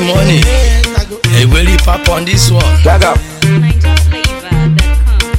money. Hey, will you pop on this one? Gaga. NinjaFlavor.com.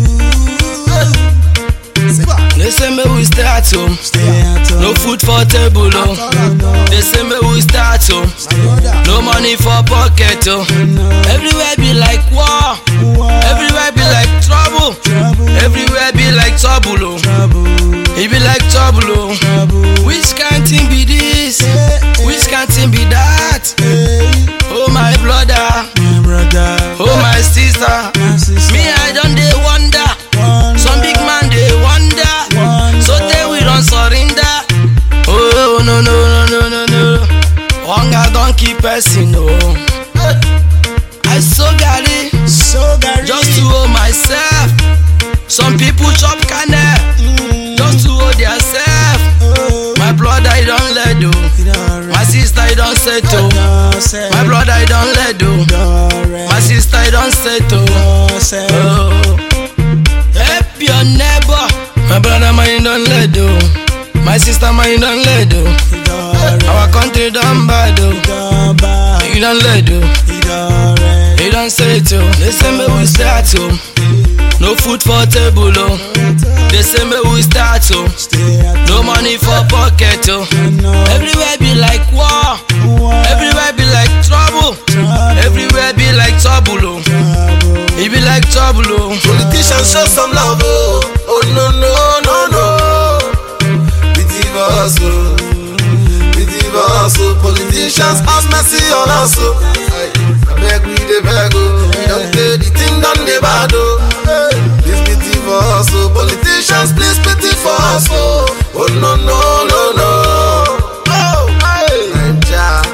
They say me we stay at home. No food for table, oh. They say me we start home. No money for pocket, oh. Everywhere be like war. Everywhere be like trouble. Everywhere be like trouble, oh. It be like trouble, oh. Which kind thing be this? Which kind thing be that? Oh my brother, oh my sister. Me I don't dey wonder. Some big man dey wonder. So they we don't surrender. Oh no no no no no no. Hunger don't keep person oh. I so gary just to hold myself. Some people chop kernel just to hold theirself. My brother he don't let do. My sister he don't settle. My brother he don't let do. My sister he don't settle. Oh. Help your neighbor. My brother mine don't let do. My sister mine don't let do. Our country don't bad do. You don't let do. You don't say it oh. They say me we start home. No food for table oh. They say me we start home. No money for pocket oh. Everywhere be like war. Everywhere be like trouble. Everywhere be like trouble oh. It be like trouble oh. Politicians show some love, oh, oh no no no no. Pity for us, oh, pity for us, oh. Politicians have mercy on us, oh. Aye, I beg we dey beg, oh. We don't pay the thing done dey bad, oh. Hey, Please pity for us, oh. Politicians, please pity for us, oh. Oh no no no no. Oh, hey, Naija.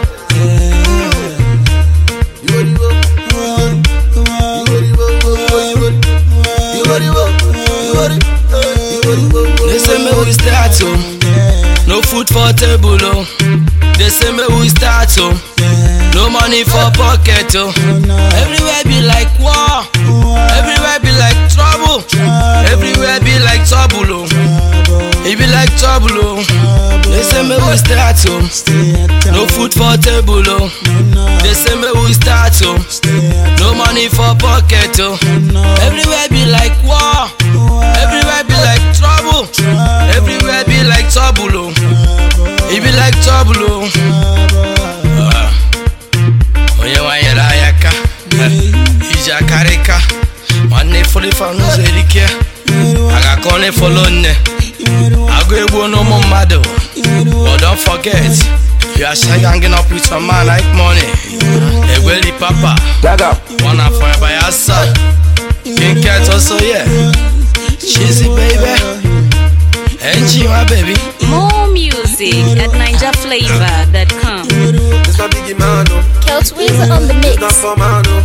You ready, bro? You ready, bro? You ready? You ready, bro? You ready? You ready, bro? They say me we start home. No food for table oh. They say me we start home. No money for pocket oh. Everywhere be like war. Everywhere be like trouble. Everywhere be like trouble oh. It be like trouble oh. They say me we start home. No food for table oh. They say me we start home. No money for pocket oh. Everywhere be like war. Everywhere be like trouble. Everywhere be like trouble oh. It be like trouble oh. Ah. Onye wanyere ayaka. Ije akarịka. Nwanne folifa n'ụzọ erike. A ga-akọ onye folo nne. Agụ egbu n'ụmụ mmadụ. But don't forget, you are still hanging up with your man like money. Egweli papa. Gaga. Wanna forever your son. King Cat also yeah. Cheesy baby. NG my baby. More music at NinjaFlavor.com. It's not Biggie man, no. Kelt Weezer on the mix. Not for man, no.